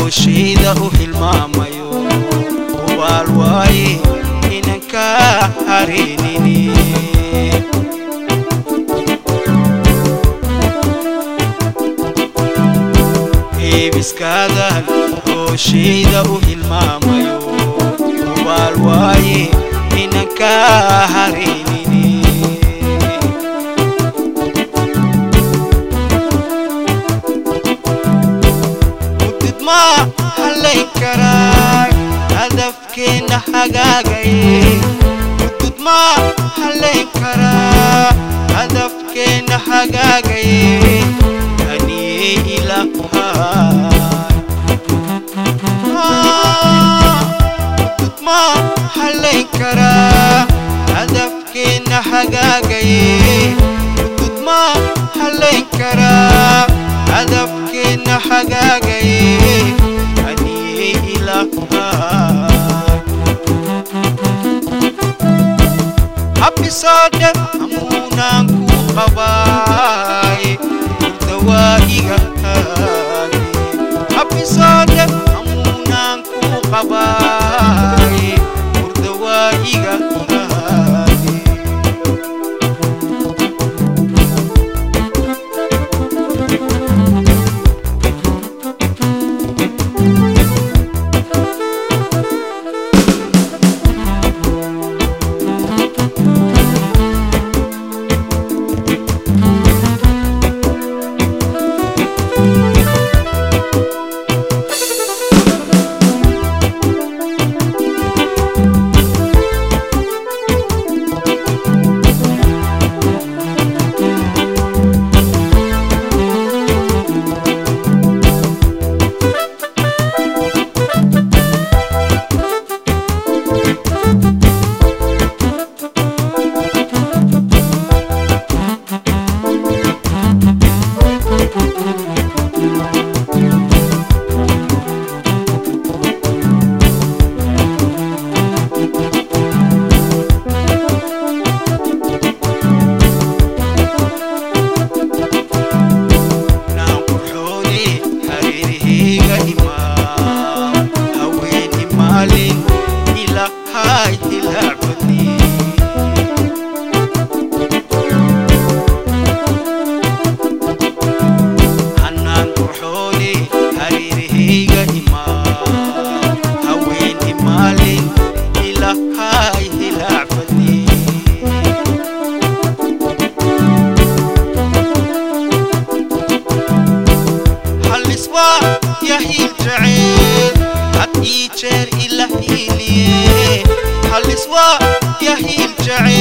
hooshayda u hilmaamayo hubaal waaye inan ka hareynini eebiskaadan hooshayda u hilmaamayo hubaal waaye inan ka hareynini mudid ma hallayn karaa hadafkeenna hagaagaye mudud ma hallayn karaa hadafkeenna hagaagaye aniyey ilahay mudud ma hallayn karaa hadafkeenna hagaagaye mudud ma hallayn karaa hadafkeenna hagaagaye aniyey ilahay habbisoodhe amuunaan ku qabaaye dawaa'iga haage habbisoodhe amuunaan ku qabaaye murdawaa'iga haage naan qurxoone hareerahayga imaa haweeni maalin ilahay hilaacbadni hanaan qurxoone hareerahayga imaa haweeni maalin ilahay hilaacbadni halliswaa yahiil jaceyl had ii jeer ila hiiliye halliswaa yahiil jaceyl